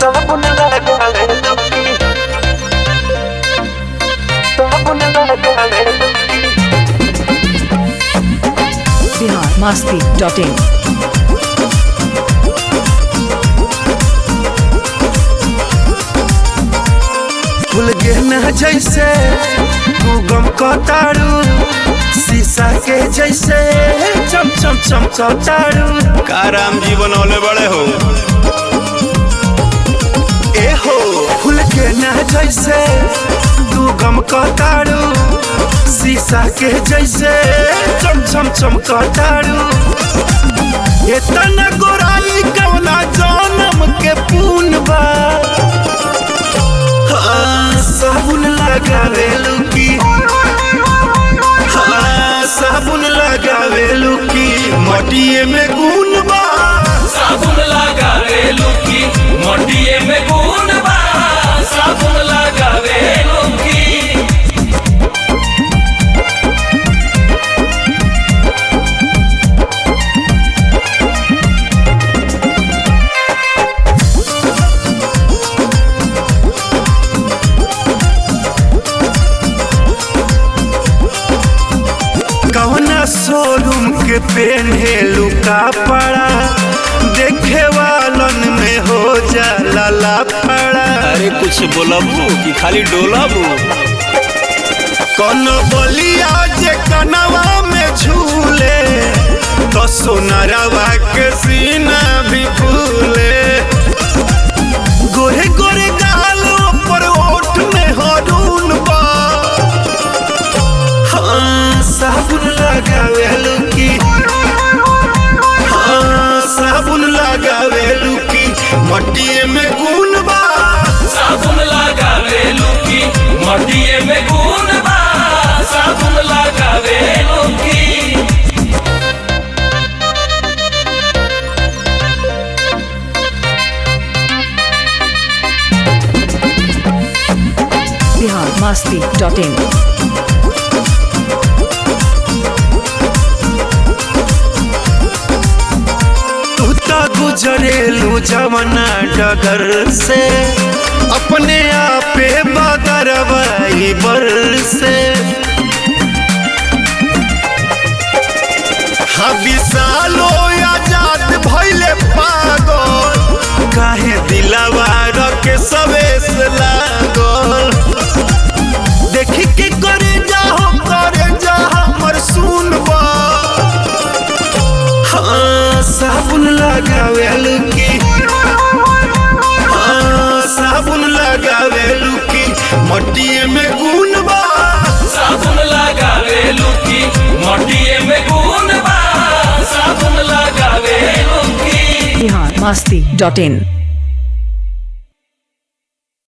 साबुन लगावे लुकी साबुन लगावे लुकी बिहार मस्ती डॉट इन फूल गहना जैसे तू गम कतारू शीशा के जैसे चम चम चम चौतारू का राम जी बनौले बड़े हो ए हो फूल गहना जैसे तू गम कतारू शीशा के जैसे चम चम चम कतारू इतना गोराई कवना जन्म के पून बा हाँ, साबुन लगावे लुकी हाँ, साबुन लगावे लुकी मटिए में गुन बा साबुन लगावे लुकी मटिए में गुण बा साबुन लगावे लुकी कवना शोरूम के पेन्हे लुका पड़ा देखे वालन में हो जाला लाफड़ा अरे कुछ बोलबू कि खाली डोलबू कौन बलिया जे कनवा में झूले तो सोनरवा के सीना भी फूले गोरे गोरे गालों पर ओठ में हरून बा हाँ साबुन लगावे लुकी हाँ साबुन लगावे लुकी मटिए में गुन बा साबुन लगावे लुकी मटिए में गुण बा साबुन लगावे लुकी बिहार मस्ती डॉट इन तू तो गुजरेलू जवना डगर से अपने आपे बदरवाई बर से हाँ विशालो आजाद भैले पागल काहे दिलावा रखे सवेस लागल देखी के करे जाहो करे जा हमर सुनबा हाँ साबुन लगावे लुकी हाँ साबुन लगावे लुकी मटिए में गुन बा साबुन लगावे लुकी मटिए में गुण बा साबुन लगावे लुकी बिहार मस्ती डॉट इन